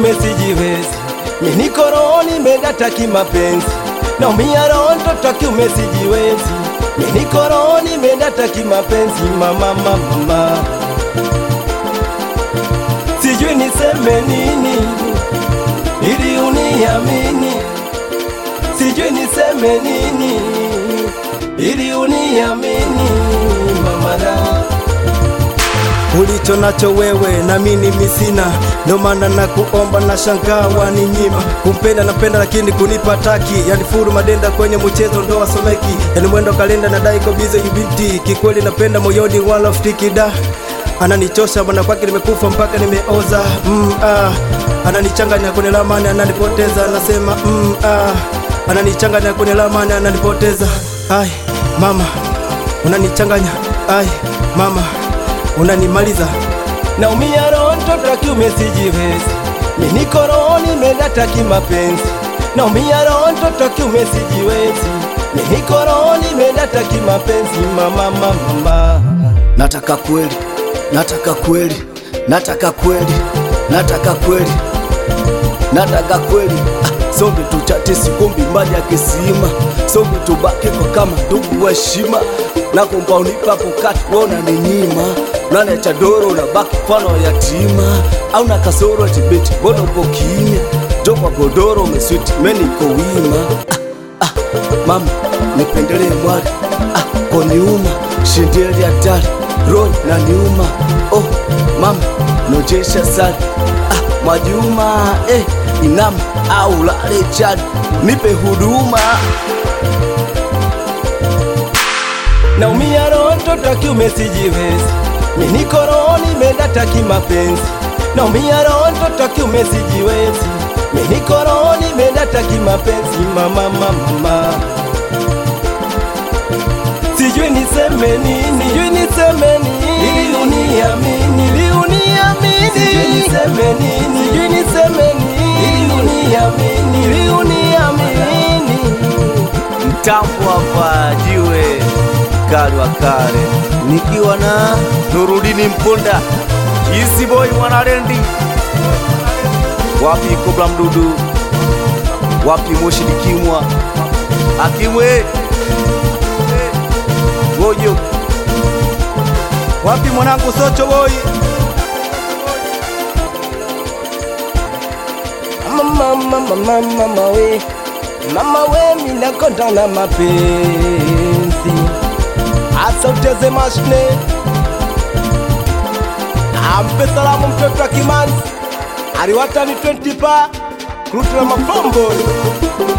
kiume sijiwezi, mimi niko roho nimedata kimapenzi, naumia roho mtoto wa kiume sijiwezi, mimi niko roho nimedata kimapenzi, mama mama mama, sijui niseme nini ili uniamini, sijui niseme nini ili uniamini mama da ulicho nacho wewe na mimi misina, ndo maana na kuomba na shangaa waninyima. Kumpenda napenda lakini kunipa taki, yani furu madenda kwenye mchezo ndo wasomeki, yani mwendo kalenda na dai ko bize yubinti, kikweli napenda moyoni wala ftiki da ananichosha bwana kwake nimekufa mpaka nimeoza mm, ah. ananichanganya kwenye lamani ananipoteza anasema mm, ah. ananichanganya kwenye lamani ananipoteza ai mama unanichanganya ai mama unanimaliza naumia roho mtoto wa kiume sijiwezi mimi niko roho nimedata kimapenzi naumia roho mtoto wa kiume sijiwezi mimi niko roho nimedata kimapenzi mama mama mama nataka kweli, nataka kweli, nataka kweli, nataka kweli, nataka kweli. Ah, Sombe tuchate sikombi maji ya kisima, sombe tubaki kwa kama ndugu wa heshima. Nakomba unipa pokati wona ni nyima, nane cha doro unabaki mfano wa yatima, au na kasoro tibeti bono upo kimya, jo kwa godoro umeswiti meni iko wima. Ah, ah, mama nipendelee mwari ah, kwa nyuma shindeli hatari roho na nyuma oh, mama nojesha sali ah, Mwajuma eh, inama au lale chali nipe huduma naumia roho mtoto wa kiume sijiwezi mimi niko roho nimedata kimapenzi naumia roho mtoto wa kiume sijiwezi mimi niko roho nimedata kimapenzi mama mama mama sijui niseme nini sijui niseme nini ili uniamini ili uniamini sijui niseme nini sijui niseme nini ili uniamini ili uniamini mtambo hapa jiwe kali wa kale nikiwa na Nurudini Mponda Easy Boy Mwanarendi wapi Kobra Mdudu wapi Moshi Dikimwa Akimwe Gojo wapi mwanangu Socho Boy mama mama mama mama we mama we minakonda na mapenzi asa uteze mashine ampe salamu mtoto wa kimanzi aliwatani 20 pa krutu la mafombo